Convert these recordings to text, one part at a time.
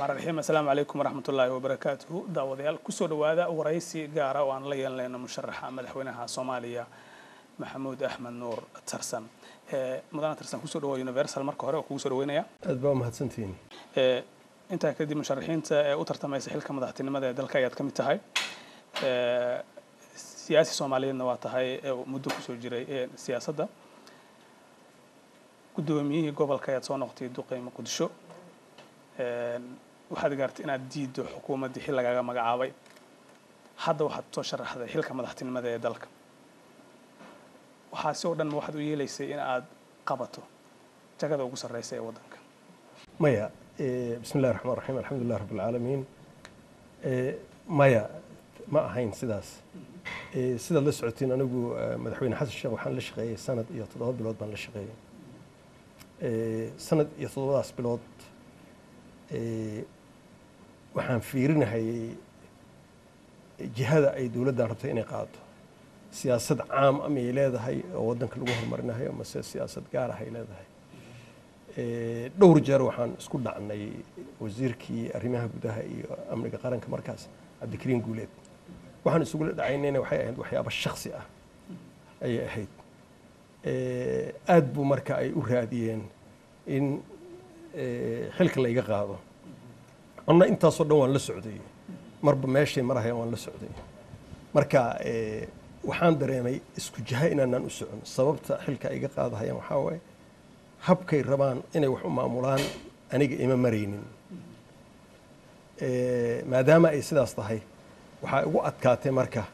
raxmaan raxiim assalaamu calaykum waraxmatullaahi wabarakaatuhu daawadayaal kusoo dhowaada waraysi gaara oo aan la yeelanayno musharaxa madaxweynaha soomaaliya maxamuud axmed nuur tarsan mudana tarsan kusoo dhawoa universal marka hore oo kugu soo dhaweynaya aad baa umahadsantihiin intaa kadib musharaxiinta ee u tartamaysa xilka madaxtinimada ee dalka ayaad ka mid tahay siyaasi soomaaliyeedna waa tahay muddo kusoo jiray siyaasadda guddoomiyihii gobolka ayaad soo noqotay duqey muqdisho waxaad gaartay inaad diiddo xukuumaddii xil lagaaga magacaabay hadda waxaad soo sharaxday xilka madaxtinimada ee dalka waxaasi oo dhan ma waxaad u yeelaysay in aad qabato jagada ugu sarreysa ee waddanka maya bismi illahi raxmaan raxiim alxamdulilah rabb alcaalamiin maya ma ahayn sidaas sidaad la socotiin anigu madaxweyne xasan sheekh waxaan la shaqeeyey sanad iyo toddoba bilood baan la shaqeeyey sanad iyo toddobadaas bilood waxaan fiirinahayay jihada ay dowladdan rabtay inay qaado siyaasad caam amay leedahay oo waddanka lagu horumarinayo mase siyaasad gaar ah ay leedahay dhowr jeer waxaan isku dhacnay wasiirkii arrimaha gudaha iyo amniga qaranka markaas cabdikariin guuleed waxaan isugula dhacaynayna waxay ahayd waxyaabo shaksi ah ayay ahayd aad buu marka ay u raadiyeen in xilka layga qaado anna intaasoo dhan waan la socday marba meeshay marahayaan waan la socday marka waxaan dareemay isku jaha inaanaan u socon sababta xilka iga qaadahayaan waxaa waaye habkay rabaan inay wax u maamulaan aniga ima maraynin maadaama ay sidaas tahay waxaa igu adkaatay marka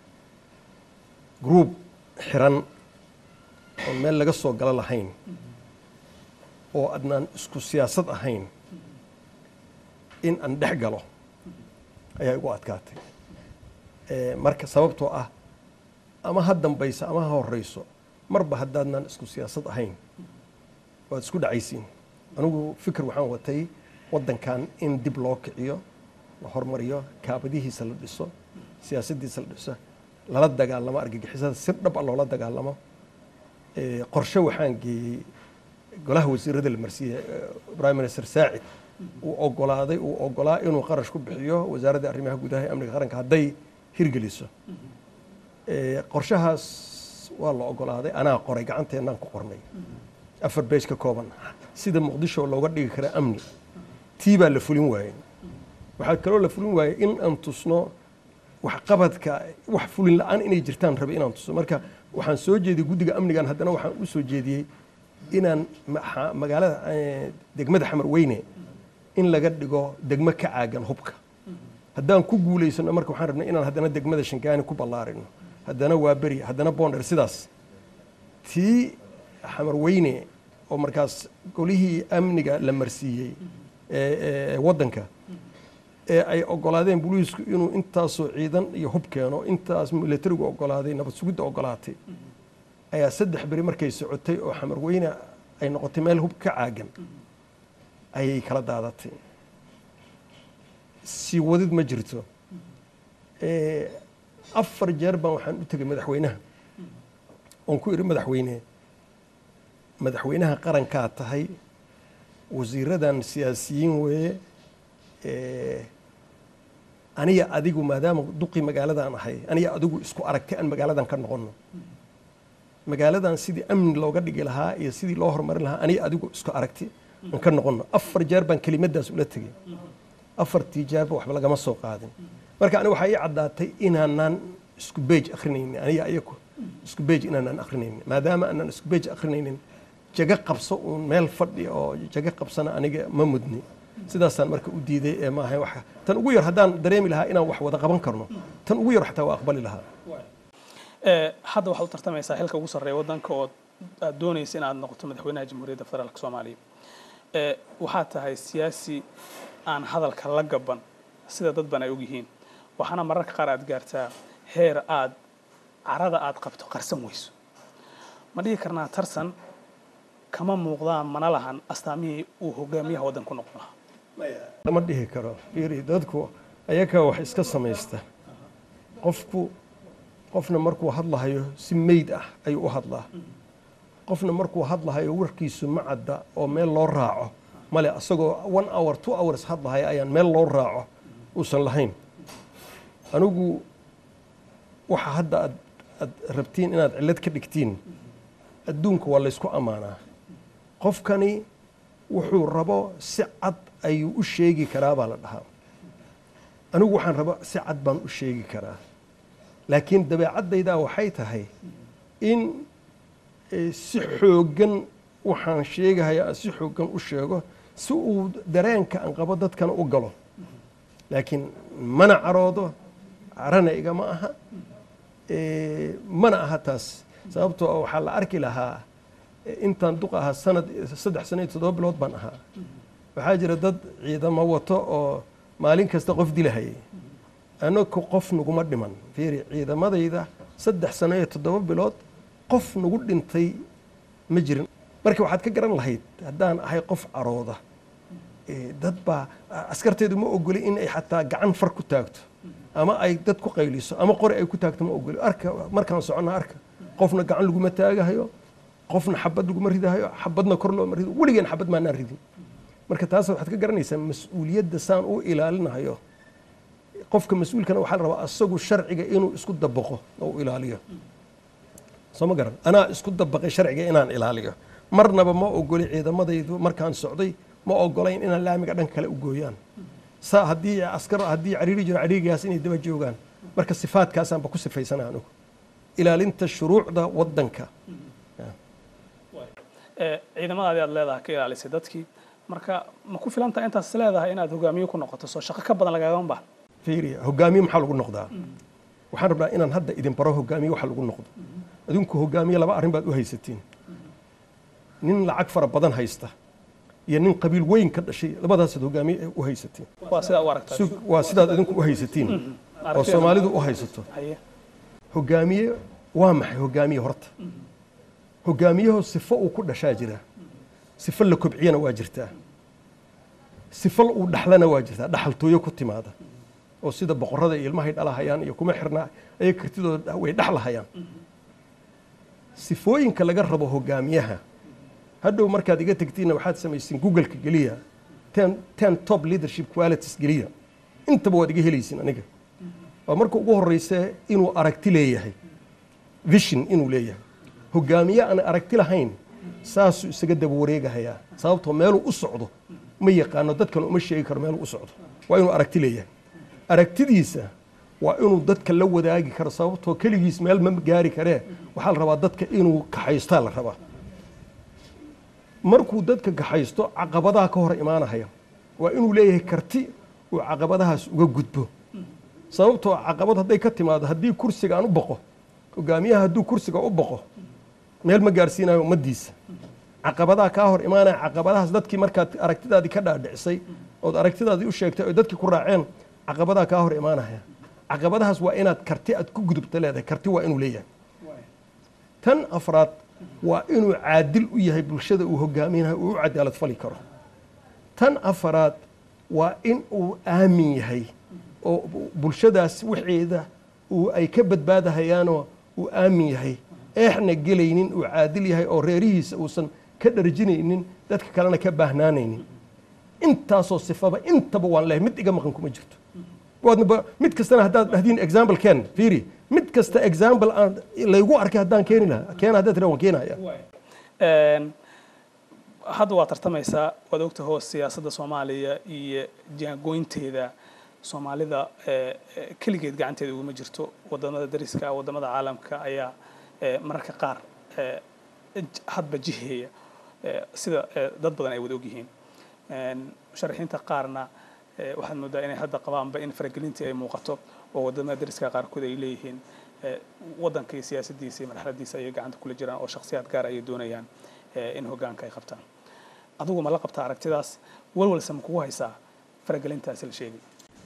gruub xiran oon meel laga soo galo lahayn oo adnaan isku siyaasad ahayn in aan dhex galo ayaa igu adkaatay marka sababtoo ah ama ha dambayso ama ha horeyso marba haddaadnaan isku siyaasad ahayn waad isku dhacaysiin anigu fikir waxaan watay waddankan in dib loo kiciyo la hormariyo kaabadihiisa la dhiso siyaasaddiisa la dhiso lala dagaalamo argagixisada si dhab a loola dagaalamo qorshe waxaan geeyey golaha wasiirada la marsiiyey prime minister saacid uu ogolaaday uu ogolaa inuu qarash ku bixiyo wasaaradda arrimaha gudaha ee amniga qaranka hadday hirgeliso qorshahaas waa la ogolaaday anaa qoray gacanteennaan ku qornay afar beej ka kooban sida muqdisho looga dhigi kara amni tii baa la fulin waayey waxaa kaloo la fulin waayey in aan tusno waxqabadka wax fulin la-aan inay jirtaan rabe inaan tuso marka waxaan soo jeediyey guddiga amnigan haddana waxaan u soo jeediyey inaan magaalada degmada xamar weyne in laga dhigo degmo ka caagan hubka haddaan ku guulaysano marka waxaan rabnay inaan haddana degmada shangaani ku ballaarino haddana waa beri haddana boonder sidaas tii xamar weyne oo markaas golihii amniga la marsiiyey waddanka ee ay ogolaadeen booliisku inuu intaasoo ciidan iyo hub keeno intaas milatarigu ogolaaday nabad sugidda ogolaatay ayaa saddex beri markay socotay oo xamar weyne ay noqotay meel hub ka caagan ayay kala daadatay sii wadid ma jirto afar jeer baan waxaan u tegay madaxweynaha oon ku idhi madaxweyne madaxweynaha qarankaa tahay wasiiradan siyaasiyiin weeye aniga adigu maadaama duqii magaaladan ahay aniga adigu isku aragtay aan magaaladan ka noqono magaaladan sidii amni looga dhigi lahaa iyo sidii loo horumarin lahaa aniga adigu isku aragti aan ka noqono afar jeer baan kelimadaas ula tegey afartii jeerba waxba lagama soo qaadin marka aniga waxaa ii caddaatay inaanaan isku beej akrinaynin aniga ayaku isku beej inaanaan akrinaynin maadaama aanaan isku beej akrinaynin jaga qabso uun meel fadhi oo jaga qabsana aniga ma mudni sidaasaan marka u diiday ee maaha wax tan ugu yar haddaan dareemi lahaa inaan wax wada qaban karno tan ugu yar xataa waa aqbali lahaa hadda waxaad u tartamaysaa xilka ugu sarreeya waddanka oo aad doonaysa in aad noqoto madaxweynaha jamhuuriyadda federaalk soomaaliya waxaad tahay siyaasi aan hadalka la gaban sida dad ban ay ogyihiin waxaana mararka qaar aad gaartaa heer aad carada aad qabto qarsan weyso ma dhihi karnaa tarsan kama muuqdaan mana lahan astaamihii uu hogaamiyaha waddan ku noqon lahaa lama dhihi karo fiiri dadku ayagaa wax iska samaysta qofku qofna markuu hadlahayo si meyd ah ayuu u hadlaa qofna markuu hadlahayo warkiisu ma cadda oo meel loo raaco male asagoo one hour two hours hadlahaya ayaan meel loo raaco uusan lahayn anigu waxa hadda aad aad rabtiin inaad cillad ka dhigtiin adduunka waa laysku ammaanaa qofkani wuxuu rabo si cad ayuu u sheegi karaa baa la dhahaa anigu waxaan rabo si cad baan u sheegi karaa laakiin dabeecaddaydaa waxay tahay in eh, si xooggan waxaan sheegahaya aan si xooggan u sheego si uu dareenka aan qabo dadkana u galo laakiin mana caroodo carana igama aha eh, mana aha taas sababtoo ah waxaa la arki lahaa eh, intaan duq ahaa sanad saddex sano iyo toddoba bilood baan ahaa waxaa jira dad ciidamo wato oo maalin kasta qof dilahayay anaku qof naguma dhiman fiiri ciidamadayda saddex sano iyo toddoba bilood qof nagu dhintay ma jirin marka waxaad ka garan lahayd haddaan ahay qof carooda eh, dad baa askarteedu ma ogoli in ay xataa gacan far ku taagto ama ay dad ku qayliso ama qori ay ku taagto ma ogoli arka markaan soconna arka qofna gacan laguma taagahayo qofna xabad laguma ridahayo xabadna kor looma rido weligeen xabad maanaan ridin marka taas waxaad ka garanaysaa mas-uuliyadda saan u ilaalinayo qofka mas-uulkana waxaa la rabaa asagu sharciga inuu isku dabaqo oo u ilaaliyo soo ma garan anaa isku dabaqay sharciga inaan ilaaliyo marnaba ma ogoli ciidamadaydu markaan socday ma ogolayn inaan laamiga dhanka kale u gooyaan saa haddii askar haddii cariiri jiro cariirigaas inay daba joogaan marka sifaadkaasaanba ku sifaysana anugu ilaalinta shuruucda waddanka Eh, ciidamadaadi aad leedahay ka ilaalisay dadkii marka ma ku filan tahay intaas leedahay inaad hogaamiye ku noqoto soo shaqo ka badan lagagama baahna fiiriya hogaamiye maxaa lagu noqdaa waxaan rabnaa inaan hadda idin baro hogaamiye waxa lagu noqdo adinku hogaamiye laba arrin baad u haysatiin nin lacag fara badan haysta iyo nin qabiil weyn ka dhashay labadaasaad hogaamiye u haysatiin waa sidaa u aragtaa Sug- waa sidaad idinku u haysatiin oo Aragtida- soomaalidu u haysato haye hogaamiye waa maxay hogaamiye horta hogaamiyaho sifo uu ku dhashaa jira sifo la kobciyana waa jirtaa sifo uu dhaxlana waa jirtaa dhaxaltooyo ku timaada oo sida boqorada iyo ilmahay dhalahayaan iyo kuma xirnaa ayay kartidooda way dhaxlahayaan sifooyinka laga rabo hogaamiyaha hadhow markaad iga tegtiinna waxaad samaysiin googleka geliya ten, ten top leadership qualities geliya intaba waad iga helaysiin aniga waa marka ugu horeysa inuu aragti leeyahay vision inuu leeyahay hogaamiye aan aragti lahayn saasuu isaga daba wareegahayaa sababtoo meeluu u socdo ma yaqaano dadkan uma sheegi karo meeluu u socdo waa inuu aragti leeyahay aragtidiisa waa inuu dadka la wadaagi karo sababtoo keligiis meel ma gaari karee waxaa la rabaa dadka inuu kaxaystaa la rabaa markuu dadka kaxaysto caqabadaha ka hor imaanahaya waa inuu leeyahay karti uu caqabadahaas uga gudbo sababtoo caqabad hadday ka timaado haddii kursiga aan u baqo hogaamiyaha hadduu kursiga u baqo meel ma gaarsiinayo ummadiisa caqabadaha kaa hor imaanaya caqabadahaas dadkii markaad aragtidaadii ka dhaadhicisay ood aragtidaadii u sheegtay oy dadkii ku raaceen caqabadaha kaa hor imaanaya caqabadahaas waa inaad karti aad ku gudubta leedahay karti waa inuu leeyahay tan afraad waa inuu caadil u yahay bulshada uu hogaaminayo uu u cadaalad fali karo tan afaraad waa in uu aamin yahay oo bulshadaas waxeeda uu ay ka badbaadahayaanoo uu aamin yahay eexna gelaynin uu caadil yahay oo reerihiisa uusan ka dharjinaynin dadka kalena ka baahnaanaynin intaasoo sifaba intaba waan lehay mid iga maqan kuma jirto waadnaba mid kastana haddaad dhahdiin example ken fiiri mid kasta example aan laygu arkay haddaan keeni lahaa keena haddaad tira waan keenaya Een, hadda waa tartamaysaa waad ogta hoos siyaasadda soomaaliya iyo jaangoynteeda soomaalida ee, ee, keligeed gacanteeda uguma jirto wadamada dariska wadamada caalamka ayaa ee, mararka qaar ee, j- hadba jiheeya ee, sida ee, dad badan ay wada ogyihiin Een, musharaxiinta qaarna ee, waxaad moodaa inay hadda qabaanba in faragelintii ay muuqato oo wadamada dariska qaarkood ay leeyihiin ee, waddanka iyo siyaasaddiisa iyo marxaladiisa ayay gacanta kula jiraan oo shakhsiyaad gaar ayay doonayaan ee, in hoggaanka ay qabtaan adigu ma la qabtaa aragtidaas walwalse ma kugu haysaa faragelintaasi la sheegay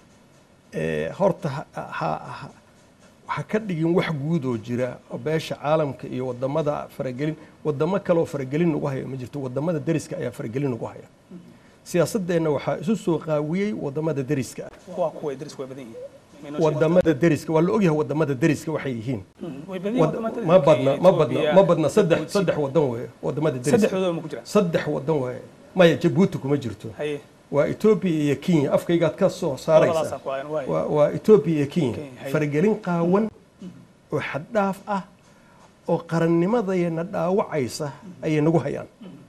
Ee, horta ha- ha- ha- ha ka dhigin wax guud oo jira oo beesha caalamka iyo wadamada faragelin wadamo kaleoo faragelin nagu haya ma jirto wadamada deriska ayaa faragelin nagu haya siyaasadeenna waxaa isu soo qaawiyey wadamada deriska ah waa kuway darisku way badan yihiin Ma inoo sheegi wadamada deriska waa la ogyahay wadamada deriska waxay yihiin kartaa? way badan yihiin Wad- wadamada ma Kenya, badna ma badna Ethiopia, ma badna saddex Djibouti. saddex wadan weeye wadamada deriska saddexdooda ma ku jiraan saddex wadan weeye maya jabuuti kuma jirto haye waa etoobiya iyo kenya afkaygaad ka soo saaraysaa labadaasaan ku hayan waay waa waa etoobiya iyo kenya Kenya, hay. faragelin qaawan oo xaddhaaf ah oo qarannimadayna dhaawacaysa ayay nagu hayaan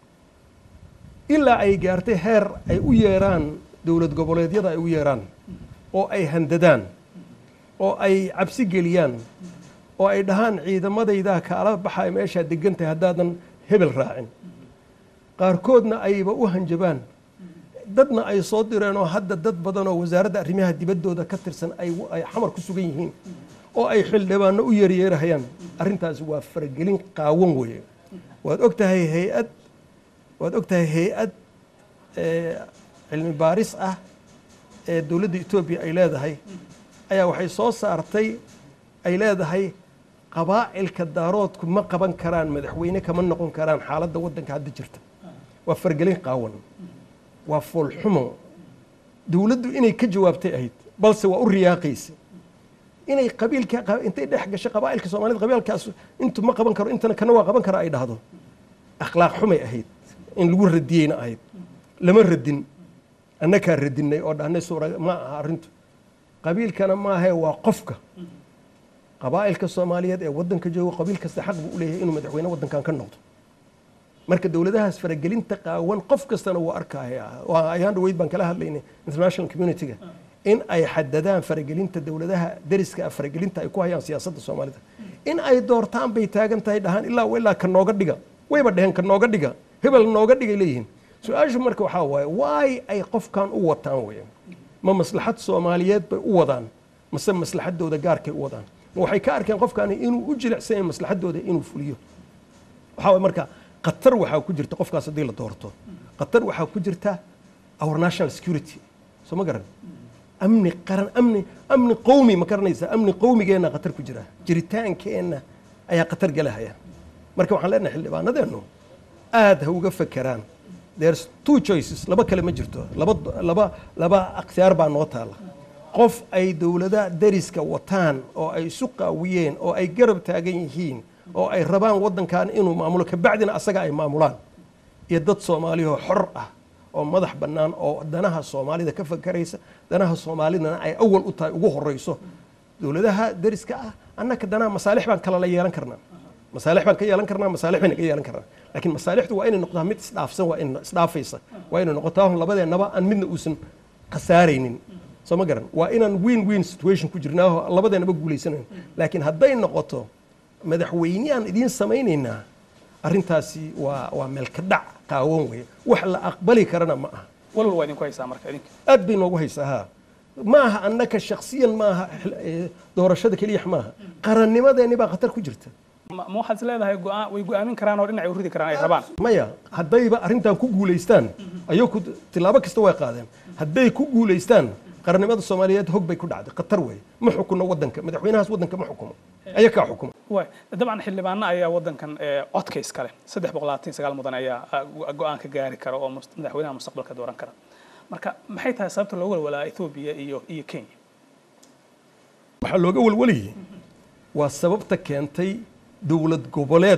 ilaa ay gaartay heer ay u yeeraan dowlad goboleedyada ay u yeeraan oo ay handadaan oo ay cabsi geliyaan oo ay dhahaan ciidamadaydaa kaala baxaya meeshaa degan tahay haddaadan hebel raacin qaarkoodna ayba u hanjabaan dadna ay soo direen oo hadda dad badan oo wasaaradda arrimaha dibaddooda ka tirsan ay ay xamar ku sugan yihiin oo ay xildhibaano u yeeryeerahayaan arrintaasi waa faragelin qaawan weeye waad og tahay hay-ad waad og tahay hay-ad ee, cilmi baaris ah ee dowladda etoobiya ay leedahay ayaa waxay soo saartay ay leedahay qabaa'ilka daaroodku ma qaban karaan madaxweyne kama noqon karaan xaaladda waddanka hadda jirta waa fargelin qaawan waa foolxumo dowladdu inay ka jawaabtay ahayd balse waa u riyaaqaysa inay qabiilka qa- intay dhex gashay qabaa'ilka soomaalida qabiilkaas intu ma qaban karo intana kana waa qaban kara ay dhahdo akhlaaq xumay ahayd in lagu radiyeyna ahayd lama radin annakaa radinay oo dhahnay suura ma aha arrintu qabiilkana maahae waa qofka qabaa'ilka soomaaliyeed ee waddanka jooga qabiil kasta xaq buu u leeyahay inuu madaxweyne waddankan ka noqdo marka dowladahaas faragelinta qaawan qof kastana wuu arkaya waa ayaan dhaweyd baan kala hadlaynay international community-ga in ay xadadaan faragelinta dowladaha deriska ah faragelinta ay ku hayaan siyaasadda soomaalida in ay doortaan bay taagan tahay dhahaan ilaa ilaa ka nooga dhiga wayba dheheen ka nooga dhiga hebel nooga dhigay leeyihiin su-aashu marka waxaa waaye waay ay qofkan u wataan weeye ma maslaxad soomaaliyeed bay u wadaan mase maslaxadooda gaarkay u wadaan ma waxay ka arkeen qofkani inuu u jilicsan yahay maslaxadooda inuu fuliyo waxaa waye marka khatar waxaa ku jirta qofkaas haddii la doorto khatar waxaa ku jirta our national security soo ma garan amni qaran amni amni qowmi ma garanaysa amni qowmigeenna khatar ku jira jiritaankeenna ayaa khatar galahaya marka waxaan leenahay xildhibaanadeennu aad ha uga fekeraan there's two choices laba kale ma jirto laba laba laba akhtiyaar baa noo taala qof ay dowlada deriska wataan oo ay isu qaawiyeen oo ay garab taagan yihiin oo ay rabaan waddankan inuu maamulo kabacdina asaga ay maamulaan iyo dad soomaaliyahoo xor ah oo madax bannaan oo danaha soomaalida ka fakaraysa danaha soomaalidana ay awal u tahay ugu horeyso dowladaha deriska ah annaka danaha masaalix baan kala la yeelan karnaa masaalix baan ka yeelan karnaa masaalix bayna ka yeelan karnaa laakiin masaalixdu waa inay noqdaa mid isdhaafsan waa in isdhaafaysa waa inay noqotaa hun labadeennaba aan midna uusan khasaaraynin soo ma garan waa inaan win win situation ku jirnaaho labadeennaba guulaysanayn laakiin hadday noqoto madaxweyne aan idiin samaynaynaa arrintaasi waa waa meelka dhac qaawan weeye wax la aqbali karana ma aha walwal waa idinku haysaa marka idinka aad bay noogu haysaa ha ma aha annaka shaksiyan ma aha eh, doorashada keliya maaha qarannimadeenni baa khatar ku jirta ma ma waxaad is leedahay go'aan way go'aamin karaan oo dhinacay u ridi karaan ay rabaan maya haddayba arrintan ku guulaystaan ayaku tilaabo kasta way qaadeen hadday ku guulaystaan qarannimada soomaaliyeed hog bay ku dhacday khatar weeye ma xukuno waddanka madaxweynahaas waddanka ma xukumo ayakaa xukuma waay dabcan xildhibaano ayaa waddankan ee, codka iskale saddex boqol labaatan iyo sagaal mudan ayaa ah, go- go'aan ka gaari kara oo mus- madaxweynaha mustaqbalka dooran kara marka maxay tahay sababta looga walwalaa ethoobiya iyo iyo kenya waxaa looga walwalayay waa sababta keentay dowlad goboleed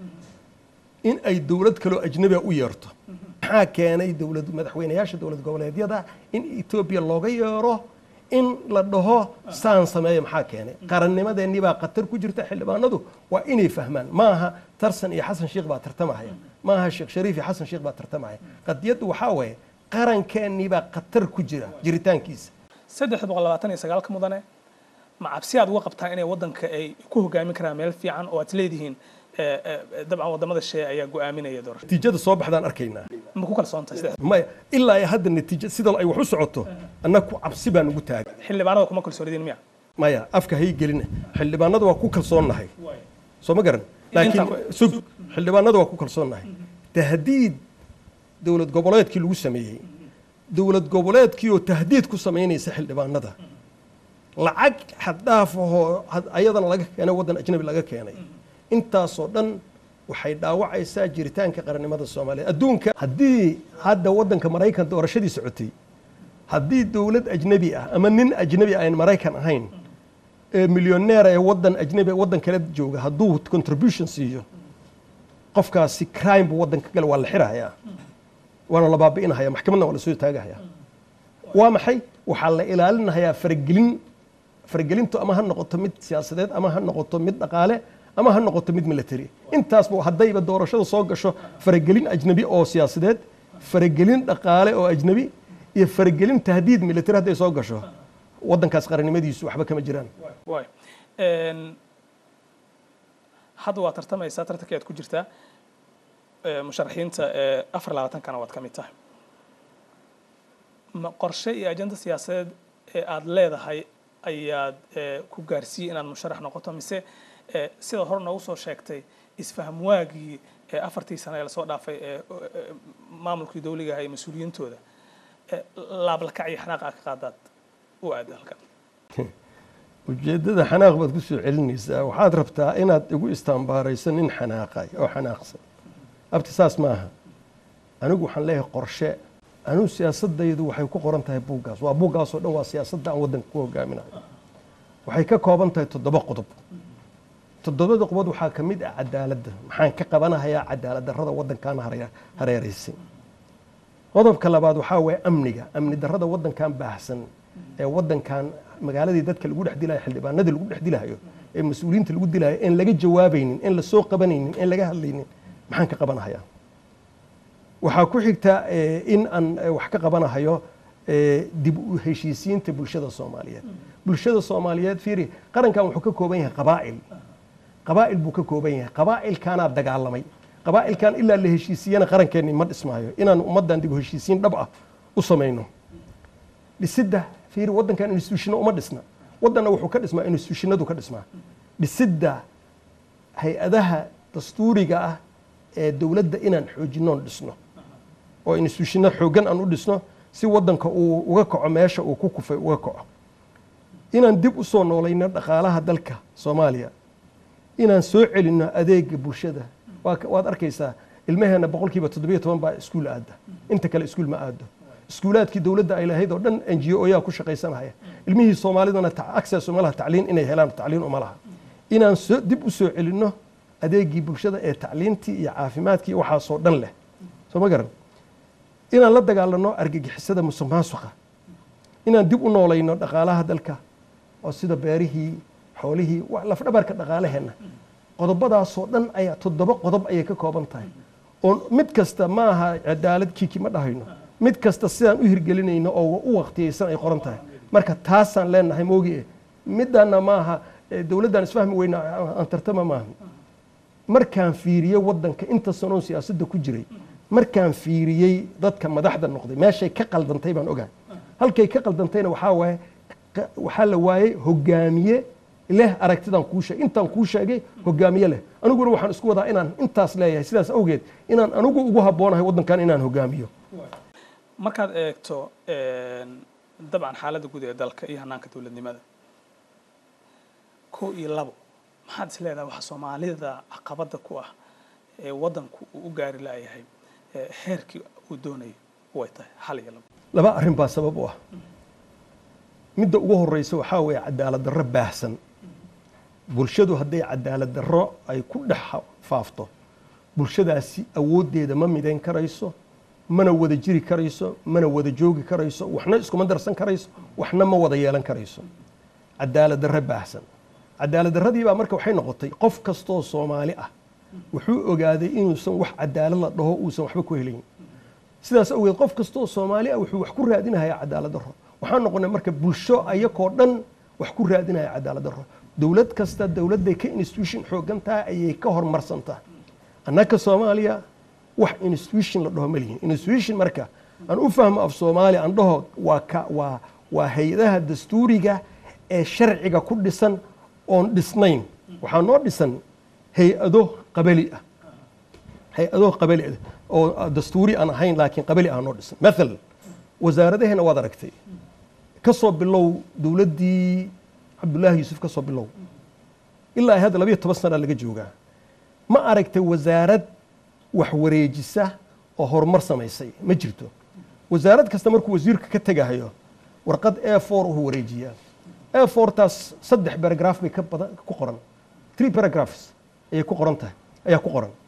in ay dowlad kaloo ajnabiga u yeerto maxaa keenay dowlad madaxweynayaasha dowlad goboleedyada in etoobiya looga yeero in la dhaho saan sameeya maxaa keenay qarannimadeennii baa khatar ku jirta xildhibaanadu waa inay fahmaan maaha tarsan iyo xasan sheikh baa tartamahaya maaha sheekh shariif iyo xasan sheikh baa tartamahaya qadiyaddu waxaa waaye qarankeenii baa khatar ku jira jiritaankiisa saddex boqol labaatan iyo sagaalka mudane ma cabsi aad uga qabtaan inay waddanka ay ku hogaamin karaan meel fiican oo aad leedihiin eh, eh, dabcan wadamada shee ayaa go'aaminaya doorasho natiijada soo baxdaan arkaynaa ma ku kalsoon tahay saddex maya ilaa ay hadda natiijo sida ay wax u socoto annaga cabsi baan ugu taagan xildhibaanada kuma kalsoonidin miya maya afka hay gelina xildhibaanada waa ku kalsoonnahay soo ma garan laakiin Inta- sug xildhibaanada waa ku kalsoonnahay tahdiid dowlad goboleedkii lagu sameeyey dowlad goboleedkii oo tahdiid ku samaynaysa xildhibaanada lacag xaddhaaf ahoo had- ayadana laga keenay waddan ajnabi laga keenay intaasoo dhan waxay dhaawacaysaa jiritaanka qarannimada soomaaliya adduunka haddii hadda waddanka maraykan doorashadii socotay haddii dowlad ajnabi ah ama nin ajnabi aan maraykan ahayn ee milyoneer ee waddan ajnabi waddan kale jooga hadduu contribution siiyo qofkaasi crime buu waddanka gale waa la xirahayaa waana la baabi'inahaya maxkamadna waa lasoo taagahaya waa maxay waxaa la ilaalinahayaa faragelin faragelintu ama ha noqoto mid siyaasadeed ama ha noqoto mid dhaqaale ama ha noqoto mid military intaasba haddayba doorashada soo gasho faragelin ajnabi oo siyaasadeed faragelin dhaqaale oo ajnabi iyo faragelin tahdiid military hadday soo gasho waddankaas qarannimadiisu waxba kama jiraan waay hadda waa tartamaysaa tartanka aad ku jirtaa musharaxiinta afar labaatankana waad ka mid tahay ma qorshe iyo ajenda siyaasadeed ee aada leedahay ayaad ku gaarsiiyey inaad musharax noqoto mise sida hore noogu soo sheegtay isfaham waagii ee afartii sane ee lasoo dhaafay ee maamulkii dawligaha iyo mas-uuliyiintooda laablakac iyo xanaaq aa ka qaadaad u aada halkan ujeeddada xanaaq baad ku soo celinaysaa waxaad rabtaa inaad igu istaambaarayso nin xanaaqay oo xanaaqsan abti saas maaha anigu waxaan leeyahay qorshe anigu siyaasadaydu waxay ku qoran tahay buuggaas waa buuggaasoo dhan waa siyaasadda aan waddanka ku hogaaminayo waxay ka kooban tahay toddoba qodob toddobada qodob waxaa ka mid ah cadaaladda maxaan ka qabanahayaa cadaalad darrada waddankan hareeraysay qodobka labaad waxaa waye amniga amni darrada waddankan baahsan ee waddankan magaaladii dadka lagu dhex dilayo xildhibaanadii lagu dhex dilayo ee mas-uuliyiinta lagu dilayo en laga jawaabaynin en lasoo qabanaynin en laga hadlaynin maxaan ka qabanahayaa waxaa ku xigta in aan wax ka qabanahayo dib u heshiisiinta bulshada soomaaliyeed bulshada soomaaliyeed fiiri qarankan wuxuu ka kooban yahay qabaa'il qabaa'il buu ka kooban yahay qabaa'ilkaanaa dagaalamay qabaa'ilkan ilaa la heshiisiyana qarankeenni ma dhismaayo inaan ummaddan dib u heshiisiin dhab ah u samayno dhisidda fiiri waddankan instituushino uma dhisna waddanna wuxuu ka dhismaa instituushinadu ka dhismaa dhisidda hay-adaha dastuuriga ah ee dowladda inaan xoojinoon dhisno oo instituushino xooggan aan u dhisno si waddanka uu uga kaco meesha uu ku kufay uga kaco inaan dib u soo noolayno dhaqaalaha dalka soomaaliya inaan soo celinno adeega bulshada waad arkaysaa ilmaheenna boqolkiiba toddobiyo toban baa iskuul aada inta kale iskuul ma aado iskuulaadkii dowladda ay lahayd oo dhan n g o yaa ku shaqaysanaya ilmihii soomaalidana access uma laha tacliin inay helaan tacliin uma laha inaan soo dib u soo celinno adeegii bulshada ee tacliintii iyo caafimaadkii waxaasoo dhan leh soo ma garan inaan la dagaalano argagixisada musuq maasuqa inaan dib u noolayno dhaqaalaha dalka oo sida beerihii xoolihii lafdhabarka dhaqaalaheenna qodobadaasoo dhan ayaa toddoba qodob ayay ka kooban tahay oo mid kasta ma aha cadaalad kiiki ma dhahayno mid kasta sidaan u hirgelinayno oo u waqtiyeysan ay qoran tahay marka taasaan leenahay moogie middaana maaha dowladdan isfahmi weyna aan tartama maaha markaan fiiriyey waddanka inta sanoon siyaasadda ku jiray markaan fiiriyey dadka madaxda noqday meeshay ka qaldantay baan ogahay halkay ka qaldantayna waxaa waaye waxaa la waayey hogaamiye leh aragtidaan kuu sheegay intaan kuu sheegay hogaamiye leh aniguna waxaan isku wadaa inaan intaas leeyahay sidaas awgeed inaan anigu ugu habboonahay waddankan inaan hogaamiyo markaad eegto dabcan xaaladda guud ee dalka iyo hanaanka dowladnimada ko iyo labo maxaad is leedahay waxa soomaalida caqabadda ku ah ee waddanku uu u gaari laayahay heerkii uu doonayo way tahay hal iyo labo laba arrin baa sabab u ah midda ugu horeysa waxaa weeye cadaalad darro baahsan bulshadu hadday cadaalad darro ay ku dhex faafto bulshadaasi awooddeeda ma midayn karayso mana wada jiri karayso mana wada joogi karayso waxna iskuma darsan karayso waxna ma wada yeelan karayso cadaalad darro baahsan cadaalad darradii baa marka waxay noqotay qof kastoo soomaali ah wuxuu ogaaday inuusan wax cadaalad la dhaho uusan waxba ku helayn sidaas awgeed qof kastoo soomaali ah wuxuu wax ku raadinayaa cadaalad darro waxaan noqonay marka bulsho ayakoo dhan wax ku raadinaya cadaalad darro dowlad kasta dowladday ka institution xoogan tahay ayay ka hormarsan tahay annaka soomaaliya wax institution la dhaho ma lihin institution marka aan u fahmo af soomaaliya aan dhaho waa ka waa waa hay-adaha dastuuriga ee sharciga ku dhisan oon dhisnayn waxaa noo dhisan hay-ado qabali ah hay-ado qabali ah oo dastuuri aan ahayn laakiin qabali ah noo dhisan mathal wasaaradaheena waad aragtay ka soo bilow dowladdii cabdullaahi yuusuf ka soo bilow ilaa hadda labayo toban sana laga joogaa ma aragtay wasaarad wax wareejisa oo horumar samaysay ma jirto wasaarad kasta markuu wasiirka ka tegahayo warqad a four uu wareejiyaa a fourtaas saddex baragraph bay ka badan ku qoran three paragraphs ayay ku qoran tahay ayaa ku qoran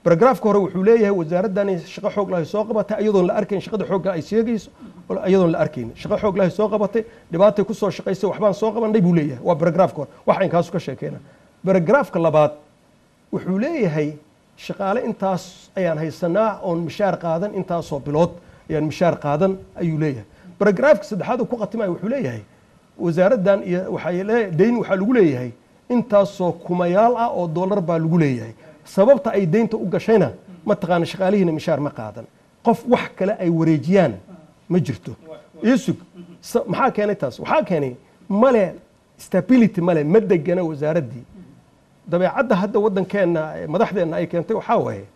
baragraafka hore wuxuu leeyahay wasaaraddani shaqo xoog lahay soo qabatay iyadoon la arkayn shaqada xoogga ay sheegayso iyadoon la arkayn shaqo xoog lahay soo qabatay dhibaatay kusoo shaqaysay waxbaan soo qabanay buu leeyahay waa baragraafka hore wax inkaasu ka sheekeena baragraafka labaad wuxuu leeyahay shaqaale intaas ayaan haysanaa oon mishaar qaadan intaasoo bilood ayaan mishaar qaadan ayuu leeyahay baragraafka saddexaad uu ku khatimayo wuxuu leeyahay wasaaraddan iyo waxaa dayn waxaa lagu leeyahay intaasoo kumayaal ah oo dollar baa lagu leeyahay sababta ay deynta u gashayna mataqaana shaqaalihiina mishaar ma qaadan qof wax kale ay wareejiyaan ma jirto isug maxaa keenay taas waxaa keenay male stability male ma degana wasaaraddii dabeecadda hadda waddankeenna madaxdeenna ay keentay waxaa waaye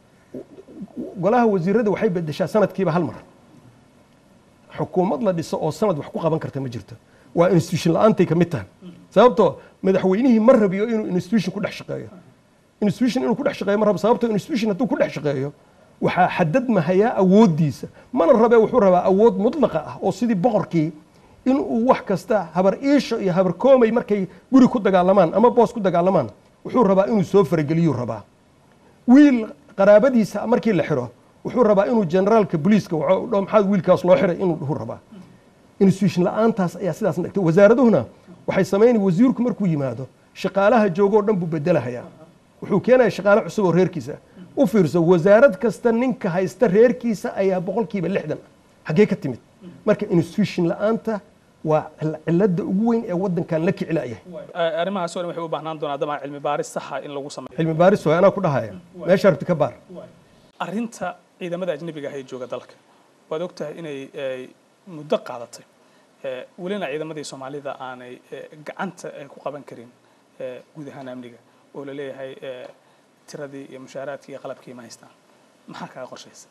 golaha wasiirada waxay bedeshaa sanadkiiba hal mar xukuumad la dhiso oo sanad wax ku qaban karta ma jirto waa institution la-aantay ka mid tahay sababtoo madaxweynihii ma rabiyo inuu institution ku dhex shaqeeyo institution inuu ku dhex shaqeeyo ma rabo sababtoo institution hadduu ku dhex shaqeeyo waxaa xadadmahayaa awooddiisa mana rabe wuxuu rabaa awood mudlaqa ah oo sidii boqorkii inuu wax kasta habar iisho iyo habar koomay markay guri ku dagaalamaan ama boos ku dagaalamaan wuxuu rabaa inuu soo farageliyuu rabaa wiil qaraabadiisa markii la xiro wuxuu rabaa inuu generaalka booliiska dho maxaa wiilkaas loo xiray inuu dhuhu rabaa institution la-aantaas ayaa sidaas dhigtay wasaaraduhuna waxay samaynaya wasiirku markuu yimaado shaqaalaha joogoo dhan buu bedelahayaa wuxuu keenaya shaqaale cusub oo reerkiisa u fiirso wasaarad kasta ninka haysta reerkiisa ayaa boqolkiiba lixdan xaggee ka timid marka institution la-aanta waa cilada ugu weyn ee wadankan la kicilaayahay arrimahaas oo dhan waxay u baahnaan doonaa dabcan cilmi baaris saxa in lagu sameeyo cilmi baaris waay anaa ku dhahaya meesha rabti ka baar arrinta ciidamada ajnabiga ah ee jooga dalka waad ogtahay inay muddo qaadatay welina ciidamadii soomaalida aanay gacanta ku qaban karin guud ahaan amniga oo la leeyahay tiradii iyo mushaaraadkii iyo qalabkii ma haystaan maxaa kaga qorshaysa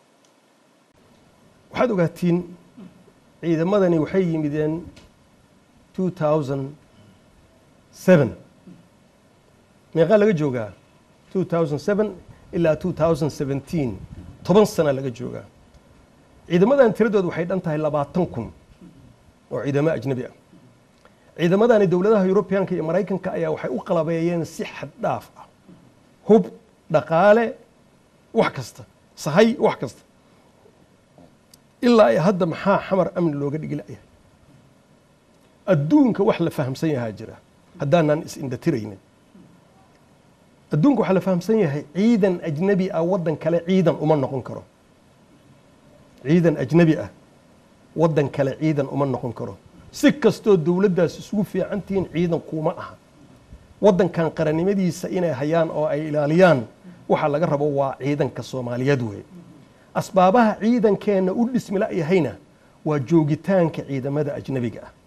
waxaad ogaatiin ciidamadani waxay yimideen two thousand seven meeqaa laga joogaa two thousand seven ilaa two thousand seventeen toban sana laga joogaa ciidamadan tiradooda waxay dhan tahay labaatan kun oo ciidamo ajnabi ah ciidamadani dowladaha yurubiyaanka iyo maraykanka ayaa waxay u qalabeeyeen si xad dhaaf ah hub dhaqaale wax kasta sahay wax kasta ilaa iyo hadda maxaa xamar amni looga dhigi la'yahay adduunka wax la fahamsan yahaa jira haddaanaan is-indhatiraynin adduunka waxaa la fahamsan yahay ciidan ajnabi ah waddan kale ciidan uma noqon karo ciidan ajnabi ah waddan kale ciidan uma noqon karo si kastoo dowladdaas isugu fiican tihiin ciidan kuuma aha waddankan qarannimadiisa inay hayaan oo ay ilaaliyaan waxa laga rabo waa ciidanka soomaaliyeed weeye asbaabaha ciidankeenna u dhismi la'yahayna waa joogitaanka ciidamada ajnabiga ah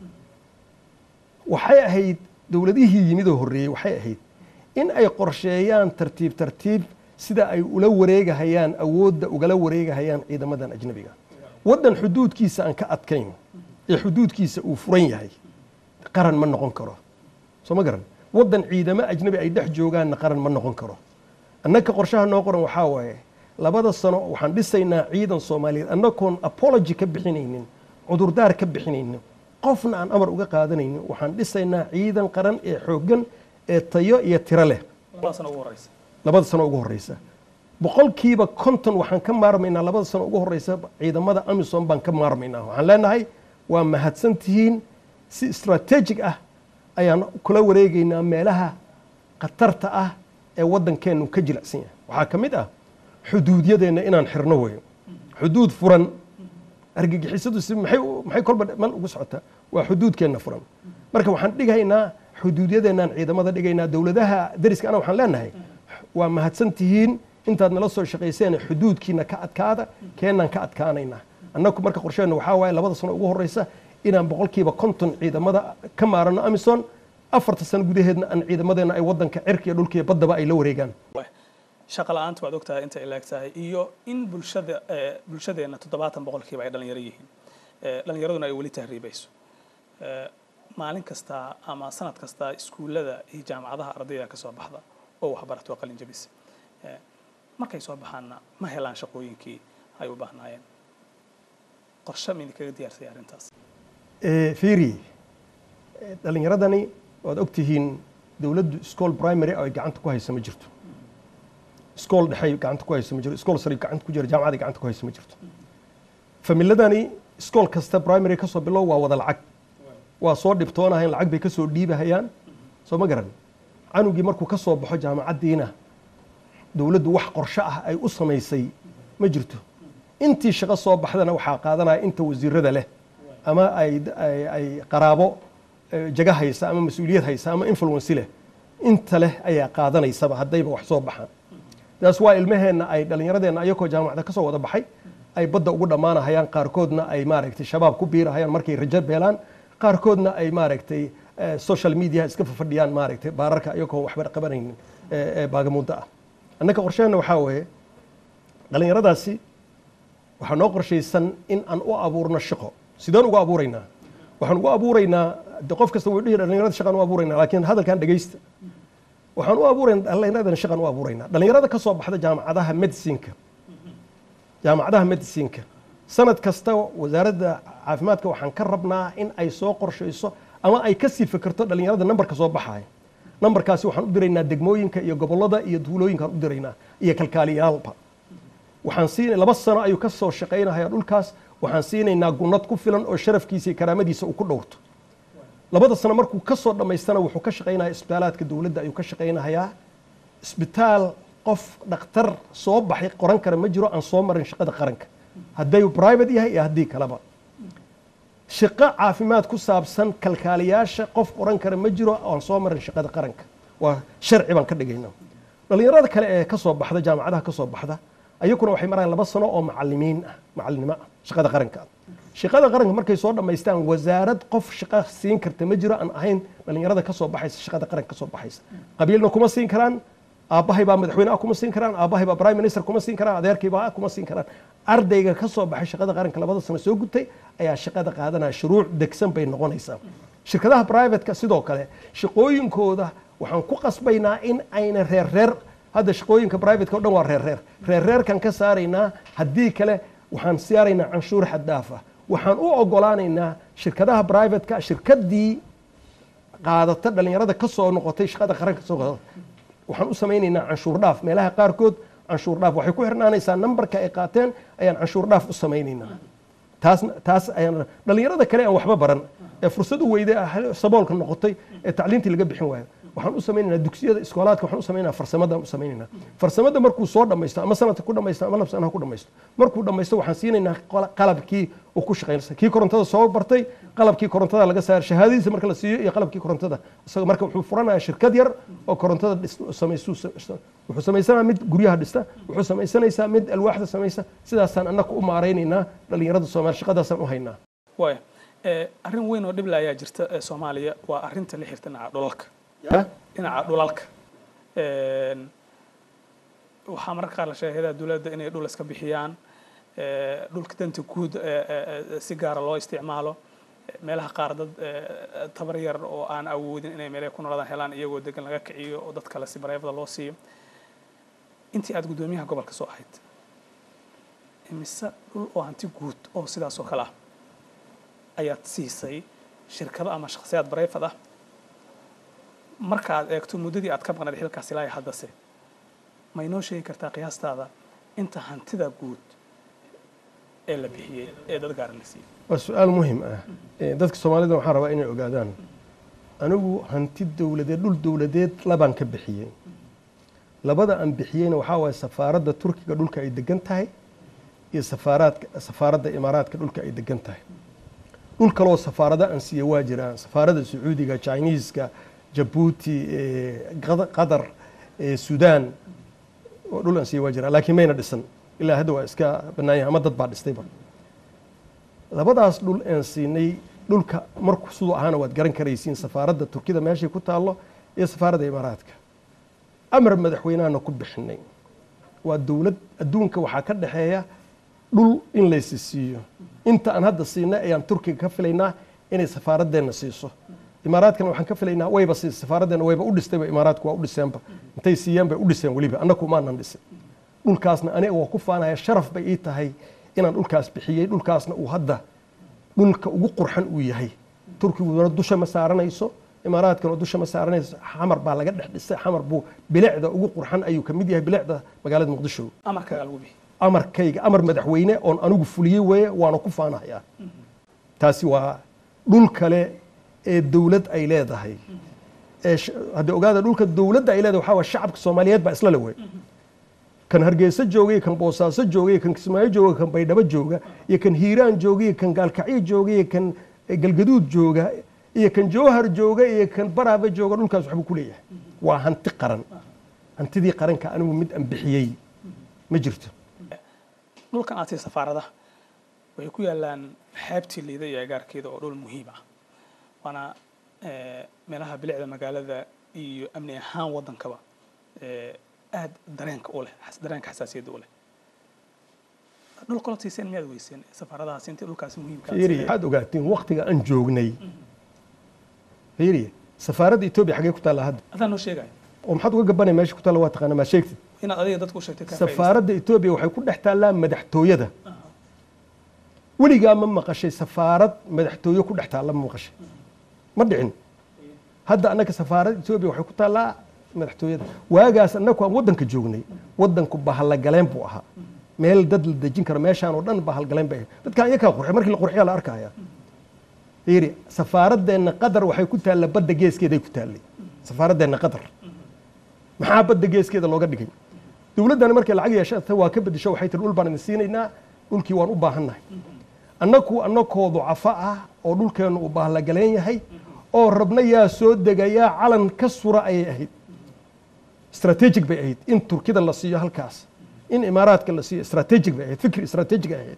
waxay ahayd dowladihii yimidoo horreeyey waxay ahayd in ay qorsheeyaan tartiib tartiib sida ay ula wareegahayaan awoodda ugala wareegahayaan ciidamadan ajnabiga waddan xuduudkiisa aan ka adkayn ee xuduudkiisa uu furan yahay qaran ma noqon karo soo ma garan waddan ciidamo ajnabi ay dhex joogaanna qaran ma noqon karo annaka qorshaha noo qoran waxaa waaye labada sano waxaan dhisaynaa ciidan soomaaliyeed annagoon apology ka bixinaynin cudurdaar ka bixinaynin qofna aan amar uga qaadanaynin waxaan dhisaynaa ciidan qaran ee xooggan ee tayo iyo tiro leh labada sano ugu horeysa boqolkiiba konton waxaan ka maarmaynaa labada sano ugu horeysa ciidamada amisom baan ka maarmaynaa waxaan leenahay waa mahadsan tihiin si strategic ah ayaan kula wareegaynaa meelaha khatarta ah ee waddankeennu ka jilicsan yahay waxaa ka mid ah xuduudyadeenna inaan xirno weyo xuduud furan argagixisadu si maxay maxay kolba mal ugu socotaa waa xuduudkeenna furan marka waxaan dhigaynaa xuduudyadeenaan ciidamada dhigaynaa dowladaha dariska ana waxaan leenahay waa mahadsan tihiin intaad nala soo shaqayseen xuduudkiina ka adkaada keenaan ka adkaanaynaa annagu marka qorsheenna waxaa waaye labada sano ugu horeysa inaan boqolkiiba konton ciidamada ka maarano amison afarta sano gudaheedna aan ciidamadeenna ay waddanka cirka iyo dhulka iyo baddaba ay la wareegaan shaqa la-aanta waad ogtahay inta ilaag tahay iyo in bulshada bulshadeenna toddobaatan boqolkiiba ay dhalinyaro yihiin dhalinyaraduna ay weli tahriibayso maalin kasta ama sanad kasta iskuullada iyo jaamacadaha ardayda ka soo baxda oo waxbarato qalin jabisa markay soo baxaanna ma helaan shaqooyinkii ay u baahnaayeen qorshe mayna kaga diyaarsay arrintaas fiiri dhalinyaradani waad ogtihiin dowladdu school primary oo ay gacanta ku haysa ma jirto iskool dhexey gacanta ku hayso ma jiro iskool sare gacanta ku jira jaamacaday gacanta ku hayso ma jirto familadani iskool kasta primary ka soo bilow waa wada lacag waa soo dhibtoonahayn lacag bay ka soo dhiibahayaan soo ma garan canugii markuu ka soo baxo jaamacaddiina dowladdu wax qorshe ah ay u samaysay ma jirto intii shaqo soo baxdana waxaa qaadanaya inta wasiirada leh ama ay ay- ay qaraabo eh, jaga haysa ama mas-uuliyad haysa ama influence leh inta leh ayaa qaadanaysaba haddayba wax soo baxaan taas waa ilmaheenna ay dhallinyaradeenna ayakoo jaamacada ka soo wada baxay ay badda ugu dhammaanahayaan qaarkoodna ay maaragtay shabaab ku biirahayaan markay rajo beelaan qaarkoodna ay maaragtay eh, social media iska fafadhiyaan maaragtay baararka ayagoo waxba qabanaynin eh, eh, baagamuuddo ah annaka qorsheenna waxaa weeye dhallinyaradaasi waxaa noo qorshaysan in aan u abuurno shaqo sideen ugu abuuraynaa waxaan ugu abuuraynaa de qof kasta wuu dhihi dhallinyarada shaqaan u abuuraynaa laakiin hadalkan dhegaysta waxaan u abuuraynaa dhallinyaradana shaqaan u abuuraynaa dhallinyarada ka soo baxda jaamacadaha medicinka jaamacadaha medicinka sanad kasta wasaaradda caafimaadka waxaan ka rabnaa in ay soo qorshayso ama ay kasii fikirto dhallinyarada nambarka soo baxaya nambarkaasi waxaan u diraynaa degmooyinka iyo gobollada iyo duulooyinkaan u diraynaa iyo kalkaaliyaalba waxaan siin laba sano ayuu ka soo shaqaynayaa dhulkaas waxaan siinaynaa gunnad ku filan oo sharafkiisa iyo karaamadiisa uu ku dhowrto labada sano markuu ka soo dhammaystana wuxuu ka shaqaynayaa isbitaalaadka dowladda ayuu ka shaqaynayaa isbitaal qof dhakhtar soo baxay qoran kara ma jiro aan soo marin shaqada qaranka hadday private yahay iyo haddii kaleba shaqo caafimaad ku saabsan kalkaaliyaasha qof qoran kara ma jiro aan soo marin shaqada qaranka waa sharci baan ka dhigayna dhallinyarada kale ee ka soo baxda jaamacadaha ka soo baxda ayaguna waxay marayaan laba sano oo macalimiin ah macalinimo ah shaqada qaranka ah shaqada qaranka markay soo dhammaystaan wasaarad qof shaqo siin karta ma jiro aan ahayn dhallinyarada ka soo baxaysa shaqada qaranka ka soo baxaysa qabiilna kuma siin karaan aabbahay baa madaxweyne ah kuma siin karaan aabbahay baa prime minister kuma siin karaan adeerkay baa kuma siin karaan ardayga ka soo baxay shaqada qaranka labada sano soo gutay ayaa shaqada qaadanaya shuruuc degsan bay noqonaysaa shirkadaha privateka sidoo kale shaqooyinkooda waxaan ku qasbaynaa in ayna reer reer hadda shaqooyinka privateka o dhan waa reer reer reer reerkan ka saaraynaa haddii kale waxaan saaraynaa canshuur xad dhaaf ah waxaan u ogolaanaynaa shirkadaha privateka shirkadii qaadata dhallinyarada ka soo noqotay shaqada qaranka soo noqotay waxaan u samaynaynaa canshuur dhaaf meelaha qaarkood canshuur dhaaf waxay ku xirnaanaysaa nambarka ay qaateen ayaan canshuur dhaaf u samaynaynaa taas taas ayaan dhallinyarada kale aan waxba baran ee fursad u weyday saboolka noqotay ee tacliintii laga bixin waayo waxaan u samaynaynaa dugsiyada iskoolaadka waxaan u samaynaynaa farsamadaan u samaynaynaa farsamada markuu soo dhammaysto ama sanadka ku dhammaysto ama lab sanaha ku dhammaysto markuu dhammaysto waxaan siinaynaa qalabkii uu ku shaqaynaysa kii korontada soo bartay qalabkii korontada laga saar shahaadadiisa marka la siiyo iyo qalabkii korontada isaga marka wuxuu furanayaa shirkad yar oo korontada samaysu wuxuu samaysanaa mid guryaha dhista wuxuu samaysanaysaa mid alwaaxda samaysa sidaasaan annaga u maaraynaynaa dhallinyarada soomaali shaqadaasaan u haynaa waaya arrin weyn oo dhibla ayaa jirta ee soomaaliya waa arrinta la xirta dhinaca dhulalka dhinaca dhulalka waxaa mararka qaar la sheegay hayadaha dowladda inay dhul iska bixiyaan dhulka danta guud si gaara loo isticmaalo meelaha qaar dad tabar yar oo aan awoodin inay meelaha ku noolaadaan helaan iyagoo degan laga kiciyo oo dad kale si bareefada loo siiyo intii aad guddoomiyaha gobolka soo ahayd imise dhul oo hanti guud oo sidaas oo kale ah ayaad siisay shirkado ama shakhsiyaad bareefad ah marka aad eegto muddadii aad ka maqnayd xilkaas ilaa haddase ma inoo sheegi kartaa qiyaastaada inta hantida guud ee la bixiyey ee dad gaara la siiyey waa su-aal muhim ah dadka soomaalida waxaan rabaa inay ogaadaan anigu hanti dowladeed dhul dowladeed labaan ka bixiyey labada aan bixiyeyna waxaa waaye safaaradda turkiga dhulka ay degan tahay iyo safaaraadka safaaradda imaaraadka dhulka ay degan tahay dhul kaloo safaarada aan siiye waa jiraan safaaradda sacuudiga chineeska jabuuti qatar sudan oo dhul aan siiye waa jiraan laakiin mayna dhisan ilaa hadda waa iska banaanya ama dad baa dhistayba labadaas dhul aan siinay dhulka marku siduu ahaana waad garan karaysiin safaaradda turkida meeshay ku taallo iyo safaaradda imaaraadka amar madaxweynahana ku bixinay waa dowlad adduunka waxaa ka dhexeeya dhul in laysi siiyo inta aan hadda siinay ayaan turkiga ka filaynaa inay safaaradeenna siiso imaaraadkana waxaan ka filaynaa wayba siisa safaaraddeena wayba u dhistayba imaaraadku waa u dhiseenba intay siiyeen bay u dhiseen weliba annaku maanan dhisin dhulkaasna aniga waa ku faanaya sharaf bay ii tahay inaan dhulkaas bixiyey dhulkaasna uu hadda dhulka ugu qurxan uu yahay turkiguna dusha ma saaranayso imaaraadkan oo dusha ma saaranayso xamar baa laga dhex dhisay xamar buu bilicda ugu qurxan ayuu ka mid yahay bilicda magaalada muqdisho amarkaaga lagu bixi amarkayga amar madaxweyne oon anigu fuliyey weeye waana ku faanahayaa taasi waa dhul kale ee dowlad ay leedahay ee sh- haddii ogaada dhulka dowladda ay leedahay waxaa waa shacabka soomaaliyeed baa isla le wey kan hargeysa jooga iyo kan boosaaso jooga iyo kan kismaayo jooga kan baydhabo jooga iyo kan hiiraan jooga iyo kan gaalkacyo jooga iyo kan eh, galgaduud jooga iyo kan jowhar jooga iyo kan baraaba jooga dhulkaas waxbuu ku leeyahay waa hanti qaran hantidii qaranka anigu mid aan bixiyey ma jirto dhulkan aad sii safaaradaha waxay ku yaalaan xeebtii liida iyo agaarkeeda oo dhul muhiim ah waana eh, meelaha bilicda magaalada iyo amni ahaan waddankaba eh, aad dareenka u leh xas- dareenka xasaasiyadda u leh dhul kaloo siiseen miyaad weyseen safaaradahaas intii dhulkaasi muhiimka aad fiiri siiyeen? waxaad ogaatiin waktiga aan joognay fiiri safaaradda etoobiya xaggee ku taalla hadda adaan noo sheegaya oo maxaad uga gabanaya meesha ku taalla waa taqaana maa sheegtid inaad adiga dadku u sheegtay ka faa'iidaysan. safaaradda etoobiya waxay ku dhex taallaa madaxtooyada weligaa ma maqashay safaarad madaxtooye ku dhex taalla ma maqashay ma dhicin hadda annaka safaaradda etoobiya waxay ku taallaa madaxtooyada waagaas annaku aan waddanka joognay waddanku bahallagaleen buu ahaa meel dad la dejin karo meeshaan oo dhan bahalgaleen bay ahayd dadkaan iyakaa qurxiy markii la qurxiyaa la arkaya fiiri safaaradeenna qadar waxay ku taalla badda geeskeeday ku taallay safaaradeenna qadar maxaa badda geeskeeda looga dhigay dowladdani markay lacag yeeshata waa ka bedesho waxay tiri dhul baan idin siinaynaa dhulkii waan u baahannahay annaku annakoo ducafo ah oo dhulkeennu uu bahlagaleen yahay oo rabna yaa soo degayaa calan ka sura ayay ahayd strategic bay ahayd in turkida la siiyo halkaas in imaaraadka la siiyo strategic bay ahayd fikri strategic ay ahayd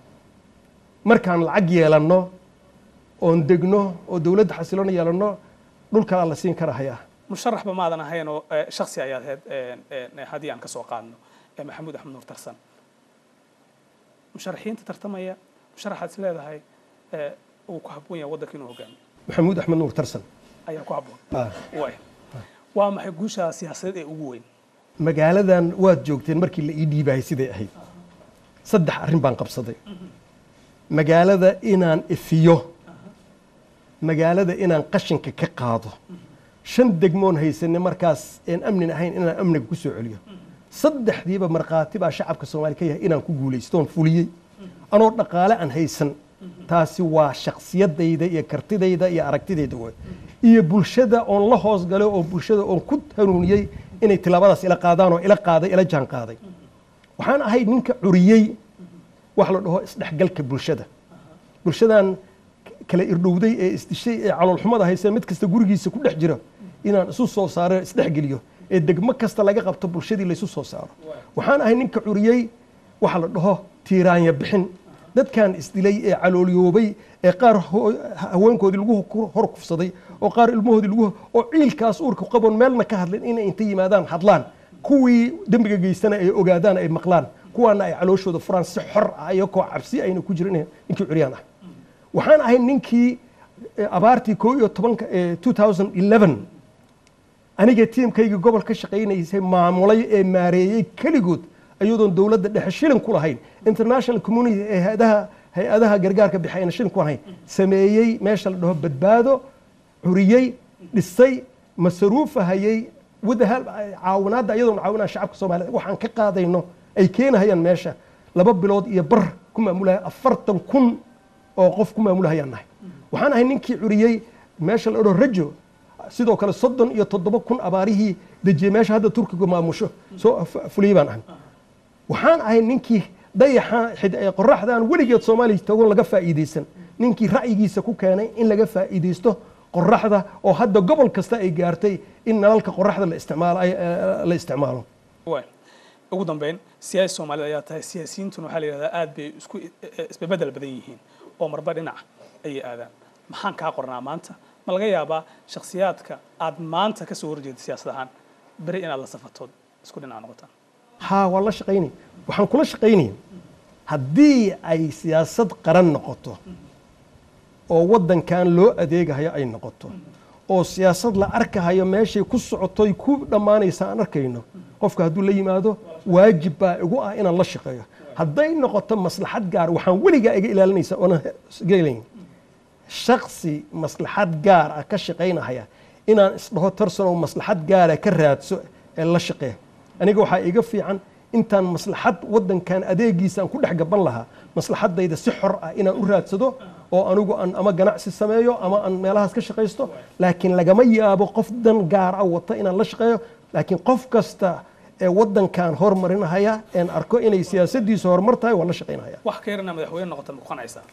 markaan lacag yeelanno oon degno oo dowladda xasiloon yeelanno dhul kalaa la siin karahayaa musharaxba maadan ahayn oo eh, shaksi ayaad ahayd eh, eh, haddii aan ka soo qaadno eh, maxamuud axmed nuur tarsan musharaxiinta tartamaya musharaxaad is leedahay eh, uu ku habboon yahay waddanka inuu hogaamiyo maxamuud axmed nuur tarsan ayaa ku habboon Ah. waay waa maxay guusha siyaasadeed ee ugu weyn magaaladan waad joogteen markii la ii dhiibayay siday ahayd saddex arrin baan qabsaday magaalada inaan ifiyo magaalada inaan qashinka ka qaado shan degmoon haysanay markaas een amnin ahayn inaan amniga ku soo celiyo saddexdiiba markhaati baa shacabka soomaali ka yahay inaan ku guulaystoon fuliyey anoo dhaqaale aan haysan taasi waa shaksiyadayda iyo kartidayda iyo aragtidayda way iyo bulshada oon la hoos galay oo bulshada oon ku hanuuniyey inay tilaabadaas ila qaadaan oo ila qaaday ila jaan qaaday waxaan ahay ninka curiyey wax la dhaho isdhexgalka bulshada bulshadan kala irdhowday ee isdishay ee caloolxumada haysa mid kasta gurigiisa ku dhex jira inaan isu soo saaro isdhexgeliyo ee degmo kasta laga qabto bulshadii laysu soo saaro waxaan ahay ninka curiyey waxa la dhaho tiiraanya bixin dadkan isdilay ee caloolyoobay ee qaar ho- haweenkoodii lagu ku- hor kufsaday oo qaar ilmahoodii lagu oo ciilkaas uurka qaboon meelna ka hadlin inay inta yimaadaan hadlaan kuwii dembiga geystana ay ogaadaan ay maqlaan kuwaana ay calooshooda furaan si xor ah iyakoo cabsi ayna ku jirin ninkii curyaan ah waxaan ahay ninkii eh, abaartii koo iyo tobanka eh, 2011 aniga tiimkaygii gobol ka shaqaynaysay maamulay ee maareeyey keligood ayadoon dowladda dhexe shilin ku lahayn international community ee hay-adaha hay-adaha gargaarka bixi ayna shilin ku lahayn sameeyey meesha la dhaho badbaado curiyey dhisay masaruufahayey wadaha caawinaadda ayadoon caawinaa shacabka soomaaliyeed waxaan ka qaadayno ay keenahayaan meesha laba bilood iyo bar ku maamulaya afartan kun oo qof ku maamulahayaan nahay waxaan ahay ninkii curiyey meesha la dhaho rajo sidoo kale soddon iyo toddoba kun abaarihii dejiyey meesha hadda turkiga maamusho soo f- fuliyey baan ahay waxaan ahay ninkii dayaxa xid- ee qoraxdaan weligeed soomaaliya tagoon laga faa'iidaysan ninkii ra'yigiisa ku keenay in laga faa'iidaysto qoraxda oo hadda gobol kasta ay gaartay in nalalka qoraxda la isticmaalo ay- eh, la isticmaalo waay ugu dambeyn siyaasi soomaalida ayaa tahay siyaasiyiintuna waxaa la yidhahdaa aad bay isku isbebedel badan yihiin oo marba dhinac ayay aadaan maxaan kaa qornaa maanta ma laga yaabaa shakhsiyaadka aad maanta ka soo horjeeda siyaasad ahaan beri inaad la safatood isku dhinac noqotaan haa waan la shaqaynaya waxaan kula shaqaynaya haddii ay siyaasad qaran noqoto oo waddankan loo adeegahayo ay noqoto oo siyaasad la arkahayo meeshay ku socotoy ku dhammaanaysa aan arkayno qofka hadduu la yimaado waajib baa igu ah inaan la shaqeeyo hadday noqoto maslaxad gaar waxaan weligaa iga ilaalinaysa oona iga ilayn shaksi maslaxad gaar ah ka shaqaynahaya inaan isdhaho tarsanoo maslaxad gaara ka raadso ee la shaqee aniga waxaa iga fiican intaan maslaxad waddankan adeegiisa aan ku dhex gaban lahaa maslaxadayda si xor ah inaan u raadsado oo anigu aan ama ganacsi sameeyo ama aan meelahaas ka shaqaysto laakiin lagama yaabo qof dan gaar ah wata inaan la shaqeeyo laakiin qof kasta ee waddankan hormarinahaya een arko inay siyaasadiisu horumar tahay waan la shaqaynahaya wax ka yarna madaxweyne noqota ma ku qanaysaa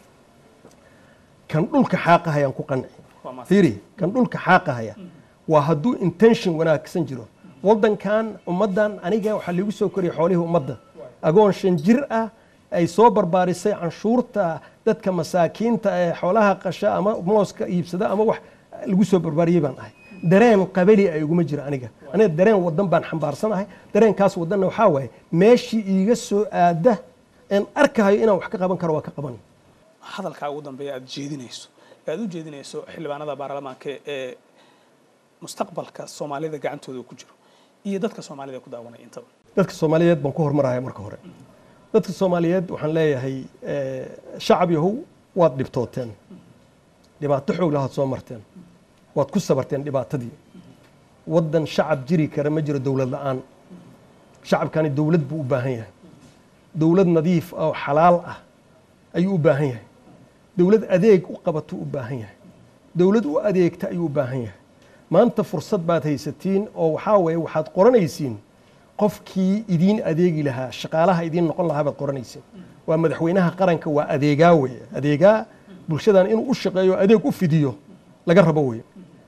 kan dhulka xaaqahayaan ku qanci waa maas fiiri kan dhulka xaaqahaya waa hadduu intention wanaagsan jiro waddankan ummaddan aniga waxaa liigu soo koriyay xoolihii ummadda agoon shan jir ah ay soo barbaarisay canshuurta dadka masaakiinta ee xoolaha qasha ama mooska iibsada ama wax lagu soo barbaariyey baan ahay dareen qabali ay iguma jiro aniga aniga dareen wadan baan xambaarsanahay dareenkaas wadanna waxaa waaye meeshii iiga soo aada een arkahayo inaan wax ka qaban karo waa ka qaban hadalkaa ugu dambeeya aad jeedinayso ee aad u jeedinayso xildhibaanada baarlamaanka ee mustaqbalka soomaalida gacantooda uu ku jiro iyo dadka soomaalida ku daawanaya intaba dadka soomaaliyeed baan ku hormaraya marka hore dadka soomaaliyeed waxaan leeyahay eh, shacab yahow waad dhibtooteen dhibaato xoog lahaad soo marteen waad ku sabarteen dhibaatadii waddan shacab jiri kara ma jiro dowlad la'aan shacabkani dowlad buu u baahan yahay dowlad nadiif ah oo xalaal ah ayuu u baahan yahay dowlad adeeg u qabatuu u baahan yahay dowlad u adeegta ayuu u baahan yahay maanta fursad baad haysatiin oo waxaa weeye waxaad qoranaysiin qofkii idiin adeegi lahaa shaqaalaha idiin noqon lahaa baad qoranaysiin waa madaxweynaha qaranka waa adeegaa weeye adeegaa bulshadan inuu u shaqeeyo adeeg u fidiyo laga rabo weeye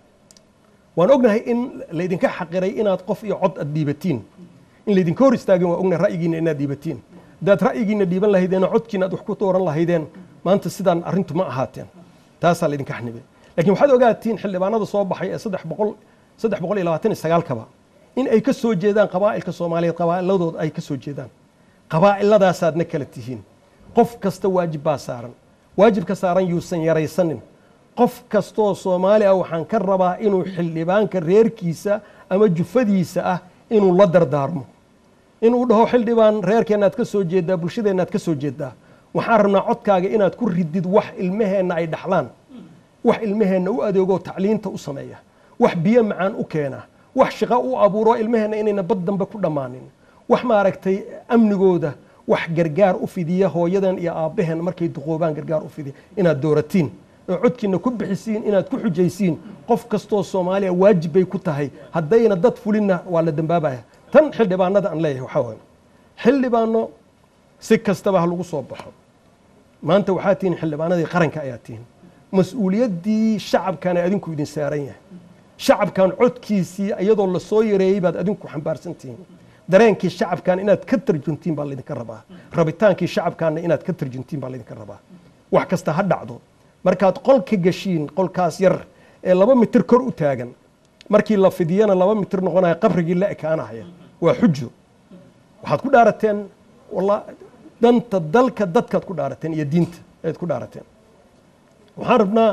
waan ognahay in laydinka xaqiray inaad qof iyo cod aad dhiibatiin in laydinka hor istaagin waa ognahay ra'yigiina inaad dhiibatiin haddaad ra'yigiina dhiiban lahaydeen oo codkiina aad wax ku dooran lahaydeen maanta sidaan arrintu ma ahaateen taasaa laydinka xanibay laakiin waxaad ogaatiin xildhibaanada soo baxay ee saddex boqol saddex boqol iyo labaatan iyo sagaalkaba in ay ka soo jeedaan qabaa'ilka soomaaliyeed qabaa'iladooda ay ka soo jeedaan qabaa'illadaasaadna kala tihiin qof kasta waajib baa saaran waajibka saaran yuusan yaraysanin qof kastoo soomaali ah waxaan ka rabaa inuu xildhibaanka reerkiisa ama jufadiisa ah inuu la dardaarmo inuu dhaho xildhibaan reerkeennaad ka soo jeedaa bulshadeennaad ka soo jeedaa waxaan rabnaa codkaaga inaad ku ridid wax ilmaheenna ay dhaxlaan wax ilmaheenna u adeegoo tacliinta u sameeya wax biyo macaan u keena wax shaqo u abuuro ilmaheenna inayna bad dambe ku dhammaanin wax maaragtay amnigooda wax gargaar u fidiya hooyadan iyo aabbaheen markay duqoobaan gargaar u fidiya inaad dooratiin oo codkiina ku bixisiin inaad ku xujaysiin qof kastoo soomaaliya waajib bay ku tahay haddayna dad fulinna waa la dambaabaya tan xildhibaanada aan leeyahay waxaa waaye xildhibaano si kastaba ha lagu soo baxo maanta waxaa tihiin xildhibaanadii qaranka ayaa tihiin mas-uuliyaddii shacabkana adinku idin saaran yahay shacabkan codkiisii iyadoo lasoo yareeyey baad adinku xambaarsan tihiin dareenkii shacabkan inaad ka tarjuntiin baa laydinka rabaa rabitaankii shacabkanna inaad ka tarjuntiin baa laydinka rabaa wax kasta ha dhacdo markaad qolka gashiin qolkaas yar ee laba mitir kor u taagan markii la fidiyana laba mitir noqonaya qabrigii la ekaanahaya waa xujo waxaad ku dhaarateen walla danta dalka dadkaad ku dhaarateen iyo diinta ayaad ku dhaarateen waxaan rabnaa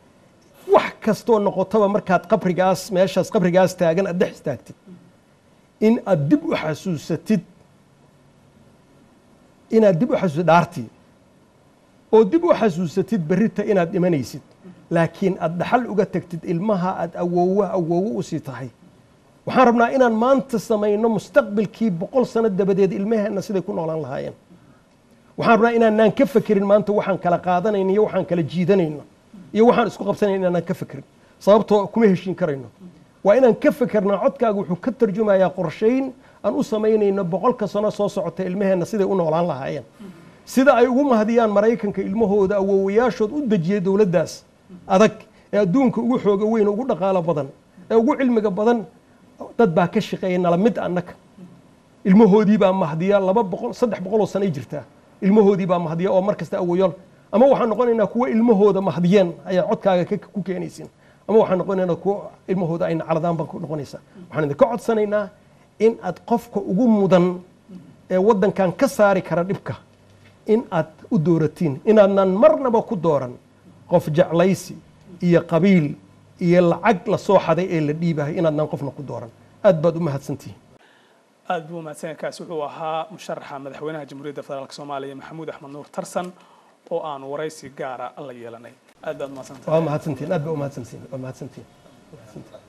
wax kastoo noqotaba markaad qabrigaas meeshaas qabrigaas taagan aad dhex istaagtid in aad dib u xasuusatid inaad dib u xasuusatid dhaartii oo dib u xasuusatid berrita inaad dhimanaysid laakiin aad dhaxal uga tagtid ilmaha aad awoowa awoowo usii tahay waxaan rabnaa inaan maanta samayno mustaqbilkii boqol sano dabadeed ilmaheenna siday ku noolaan lahaayeen waxaan rabnaa inaanaan ka fekerin maanta waxaan kala qaadanayno iyo waxaan kala jiidanayno iyo waxaan isku qabsanayno inaanaan ka fekerin sababtoo kuma heshiin karayno waa inaan ka fekernaa codkaaga wuxuu ka tarjumayaa qorshayn aan u samaynayno boqolka sano soo socota ilmaheenna siday u noolaan lahaayeen sida ay ugu mahadiyaan maraykanka ilmahooda awoowayaashood u dejiyay dowladdaas adag ee adduunka ugu xooga weyn ugu dhaqaalo badan ee ugu cilmiga badan dad baa ka shaqeeya nala mid annaga ilmahoodii baa mahdiya laba boqol saddex boqoloo sanay jirtaa ilmahoodii baa mahdiya oo mar kasta awoyool ama waxaan noqonaynaa kuwo ilmahooda mahdiyeen ayaa codkaaga ku keenaysin ama waxaan noqonaynaa kuwo ilmahooda ay nacaladaan baan ku noqonaysaa waxaan idinka codsanaynaa in aad qofka ugu mudan ee waddankan ka saari kara dhibka in aad u dooratiin inaadnan marnaba ku dooran qof jeclaysi iyo qabiil iyo lacag la soo xaday ee la dhiibahay inaadnan qofna ku dooran aad baad u mahadsantihiin aad buu mahadsan kaasi wuxuu ahaa musharaxa madaxweynaha jamhuuriyadda federaalk soomaaliya maxamuud axmed nuur tarsan oo aan waraysi gaara la yeelanay aad baad mahadsantahay waa mahadsantiin aad ba u mahadsantiin waa mahadsantiin